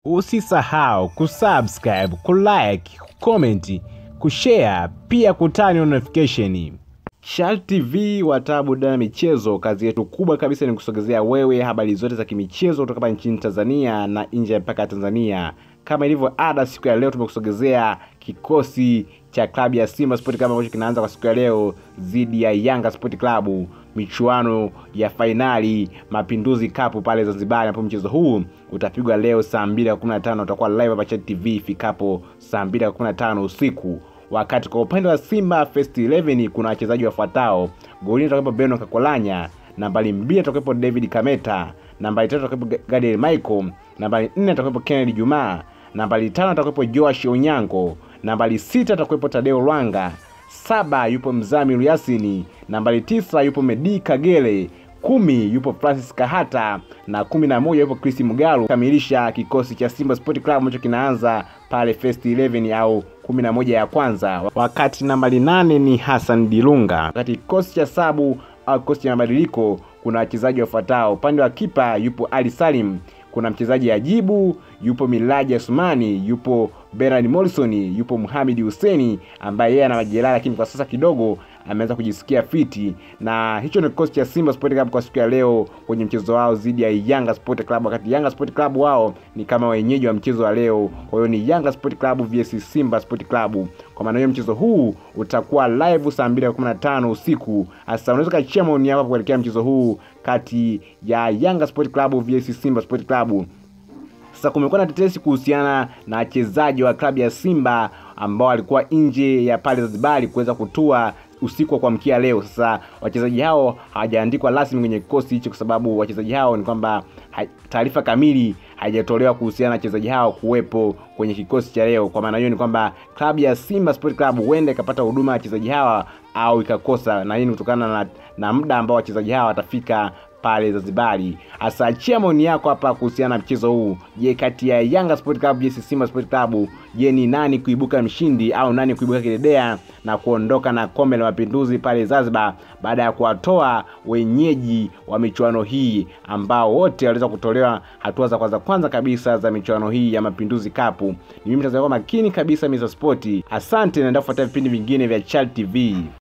Usisahau kusubscribe, kulike, kucomment, kushare pia kutani on notification. Shal TV wataa burudani na michezo, kazi yetu kubwa kabisa ni kusogezea wewe habari zote za kimichezo kutoka hapa nchini Tanzania na nje ya mpaka ya Tanzania. Kama ilivyo ada, siku ya leo tumekusogezea kikosi cha klabu ya Simba Sport Club ambacho kinaanza kwa siku ya leo dhidi ya Yanga Sport Club, michuano ya fainali Mapinduzi Cup pale Zanzibar, ambapo mchezo huu utapigwa leo saa 2:15 utakuwa live hapa Chat TV ifikapo saa 2:15 usiku wakati kwa upande wa Simba First 11 kuna wachezaji wafuatao: golini atakuwepo Beno Kakolanya, nambari mbili atakuwepo David Kameta, nambari tatu atakuwepo Gadiel Michael, nambari nne atakuwepo Kennedy Juma, nambari tano atakuwepo Joash Onyango, nambari sita atakuwepo Tadeo Lwanga, saba yupo Mzamiru Yasini, nambari tisa yupo Medi Kagere, kumi yupo Francis Kahata na kumi na moja yupo Chris Mugalu kamilisha kikosi cha Simba Sport Club ambacho kinaanza pale first 11 au kumi na moja ya kwanza, wakati nambari nane ni Hassan Dilunga. Wakati kikosi cha sabu au kikosi cha mabadiliko kuna wachezaji wafuatao: upande wa kipa yupo Ali Salim, kuna mchezaji Ajibu, yupo Milaji Asumani, yupo Bernard Morrison, yupo Muhamedi Huseni ambaye yeye ana majeraha lakini kwa sasa kidogo ameanza kujisikia fiti, na hicho ndio kikosi cha Simba Sport Club kwa siku ya leo kwenye mchezo wao dhidi ya Yanga Sport Club, wakati Yanga Sport Club wao ni kama wenyeji wa mchezo wa leo. Kwa hiyo ni Yanga Sport Club vs Simba Sport Club. Kwa maana hiyo mchezo huu utakuwa live saa 2:15 usiku. Sasa unaweza kachia maoni yako kuelekea mchezo huu kati ya Yanga Sport Club vs Simba Sport Club. Sasa kumekuwa na tetesi kuhusiana na wachezaji wa klabu ya Simba ambao walikuwa nje ya pale Zanzibar kuweza kutua usiku wa kuamkia leo. Sasa wachezaji hao hawajaandikwa rasmi kwenye kikosi hicho, kwa sababu wachezaji hao ni kwamba taarifa kamili haijatolewa kuhusiana na wachezaji hao kuwepo kwenye kikosi cha leo. Kwa maana hiyo ni kwamba klabu ya Simba Sport Club huenda ikapata huduma ya wachezaji hawa au ikakosa, na hii ni kutokana na, na muda ambao wachezaji hawa watafika pale Zanzibari. Hasa achia maoni yako hapa kuhusiana na mchezo huu. Je, kati ya Yanga Sport Club vs Simba Sport Club, je, ni nani kuibuka mshindi au nani kuibuka kidedea na kuondoka na kombe la mapinduzi pale Zanzibar baada ya kuwatoa wenyeji wa michuano hii ambao wote waliweza kutolewa hatua za kwanza kwanza kabisa za michuano hii ya Mapinduzi Cup. Ni mimi mtazamaji makini kabisa Mr. Sport. Asante, naenda kufuatia vipindi vingine vya Chal TV.